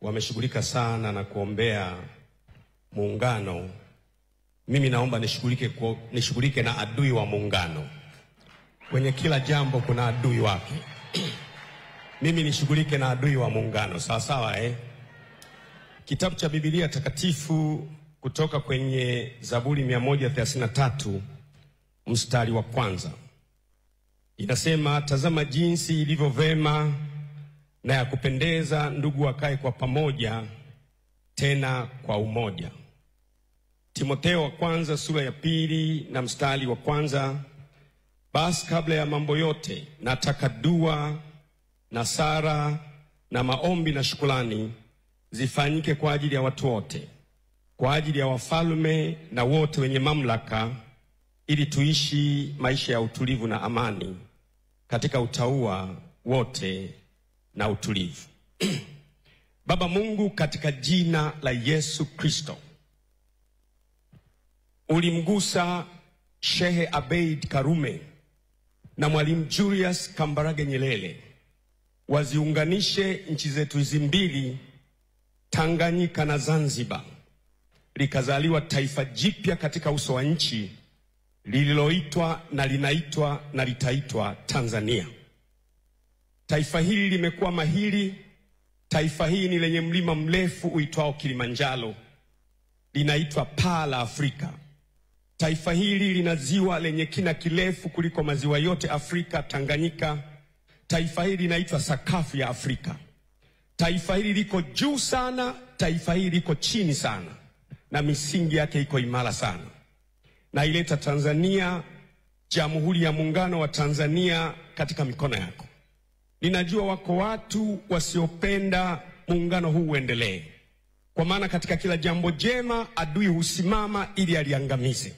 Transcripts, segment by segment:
wameshughulika sana na kuombea muungano, mimi naomba nishughulike ku- nishughulike na adui wa muungano. Kwenye kila jambo kuna adui wake. mimi nishughulike na adui wa muungano, sawa sawa eh? Kitabu cha Biblia takatifu kutoka kwenye Zaburi 133 mstari wa kwanza inasema, tazama jinsi ilivyo vema na ya kupendeza ndugu wakae kwa pamoja, tena kwa umoja. Timotheo wa kwanza sura ya pili na mstari wa kwanza basi kabla ya mambo yote nataka dua na sara na maombi na shukulani zifanyike kwa ajili ya watu wote, kwa ajili ya wafalme na wote wenye mamlaka, ili tuishi maisha ya utulivu na amani katika utauwa wote na utulivu. Baba Mungu, katika jina la Yesu Kristo, ulimgusa Shehe Abeid Karume na Mwalimu Julius Kambarage Nyerere waziunganishe nchi zetu hizi mbili, Tanganyika na Zanzibar, likazaliwa taifa jipya katika uso wa nchi lililoitwa na linaitwa na litaitwa Tanzania. Taifa hili limekuwa mahiri. Taifa hili ni lenye mlima mrefu uitwao Kilimanjaro, linaitwa paa la Afrika. Taifa hili lina ziwa lenye kina kirefu kuliko maziwa yote Afrika, Tanganyika. Taifa hili linaitwa sakafu ya Afrika. Taifa hili liko juu sana, taifa hili liko chini sana, na misingi yake iko imara sana. Naileta Tanzania, Jamhuri ya Muungano wa Tanzania, katika mikono yako. Ninajua wako watu wasiopenda muungano huu uendelee, kwa maana katika kila jambo jema adui husimama ili aliangamize.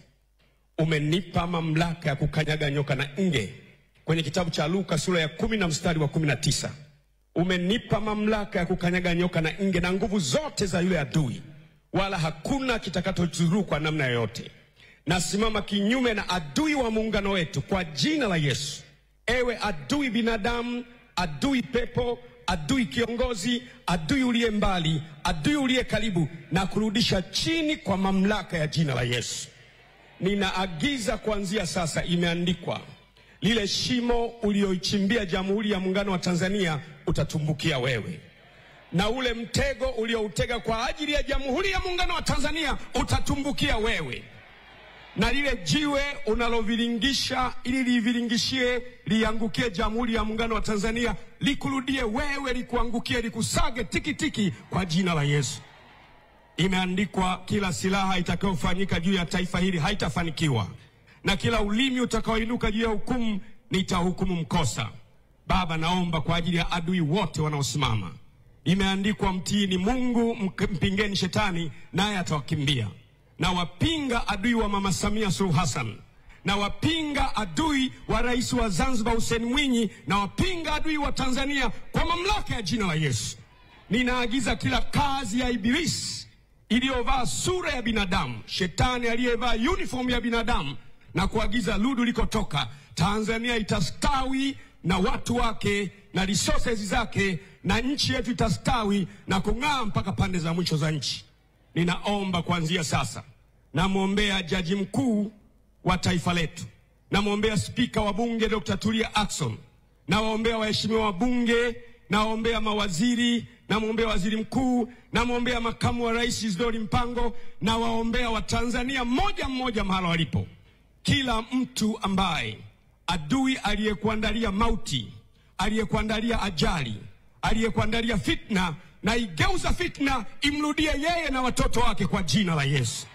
Umenipa mamlaka ya kukanyaga nyoka na nge kwenye kitabu cha Luka sura ya kumi na mstari wa kumi na tisa. Umenipa mamlaka ya kukanyaga nyoka na nge na nguvu zote za yule adui, wala hakuna kitakachotudhuru kwa namna yoyote. Nasimama kinyume na adui wa muungano wetu kwa jina la Yesu. Ewe adui binadamu, adui pepo, adui kiongozi, adui uliye mbali, adui uliye karibu, na kurudisha chini kwa mamlaka ya jina la Yesu. Ninaagiza kuanzia sasa, imeandikwa, lile shimo ulioichimbia Jamhuri ya Muungano wa Tanzania utatumbukia wewe, na ule mtego ulioutega kwa ajili ya Jamhuri ya Muungano wa Tanzania utatumbukia wewe na lile jiwe unaloviringisha ili liviringishie liangukie Jamhuri ya Muungano wa Tanzania likurudie wewe, likuangukie, likusage tikitiki kwa jina la Yesu. Imeandikwa, kila silaha itakayofanyika juu ya taifa hili haitafanikiwa, na kila ulimi utakaoinuka juu ya hukumu nitahukumu mkosa. Baba, naomba kwa ajili ya adui wote wanaosimama. Imeandikwa, mtiini Mungu, mk- mpingeni shetani, naye atawakimbia na wapinga adui wa Mama Samia Suluhu Hassan, na wapinga adui wa rais wa Zanzibar Hussein Mwinyi, na wapinga adui wa Tanzania kwa mamlaka ya jina la Yesu. Ninaagiza kila kazi ya ibilisi iliyovaa sura ya binadamu, shetani aliyevaa uniform ya binadamu, na kuagiza ludu likotoka, Tanzania itastawi na watu wake na resources zake, na nchi yetu itastawi na kung'aa mpaka pande za mwisho za nchi. Ninaomba kuanzia sasa, namwombea jaji mkuu wa taifa letu, namwombea spika wa bunge Dr. Tulia Ackson, nawaombea waheshimiwa wabunge, nawaombea mawaziri, namwombea waziri mkuu, namwombea makamu wa rais Isidori Mpango, nawaombea Watanzania mmoja mmoja mahala walipo, kila mtu ambaye adui aliyekuandalia mauti, aliyekuandalia ajali, aliyekuandalia fitna na igeuza fitna imrudie yeye na watoto wake kwa jina la Yesu.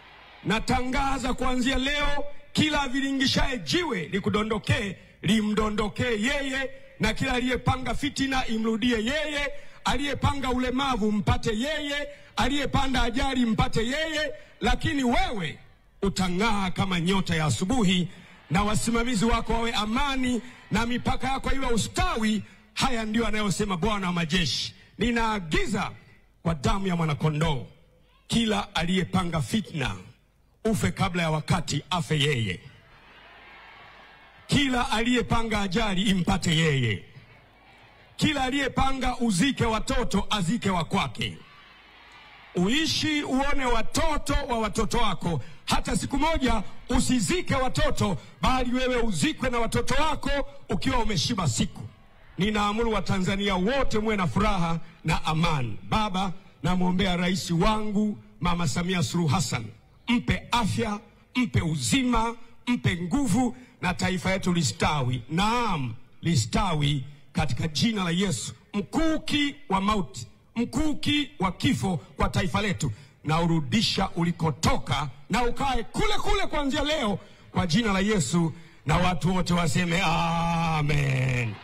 Natangaza kuanzia leo, kila aviringishaye jiwe likudondokee, limdondokee yeye, na kila aliyepanga fitina imrudie yeye, aliyepanga ulemavu mpate yeye, aliyepanda ajali mpate yeye, lakini wewe utang'aa kama nyota ya asubuhi, na wasimamizi wako wawe amani, na mipaka yako iwe ustawi. Haya ndiyo anayosema Bwana wa majeshi. Ninaagiza kwa damu ya mwanakondoo, kila aliyepanga fitna ufe kabla ya wakati, afe yeye. Kila aliyepanga ajali impate yeye. kila aliyepanga uzike watoto azike wa kwake. Uishi uone watoto wa watoto wako, hata siku moja usizike watoto, bali wewe uzikwe na watoto wako ukiwa umeshiba siku. Ninaamuru Watanzania wote muwe na furaha na amani. Baba, namwombea rais wangu Mama Samia Suluhu Hassan, mpe afya, mpe uzima, mpe nguvu, na taifa yetu listawi. Naam, listawi katika jina la Yesu. Mkuki wa mauti, mkuki wa kifo kwa taifa letu, na urudisha ulikotoka, na ukae kule kule kuanzia leo, kwa jina la Yesu, na watu wote waseme amen.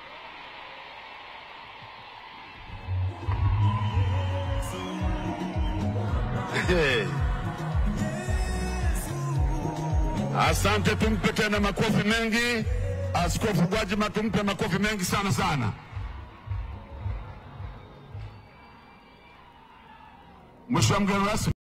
Hey. Asante, tumpe tena makofi mengi Askofu Gwajima, tumpe makofi mengi sana sana. Mheshimiwa mgeni rasmi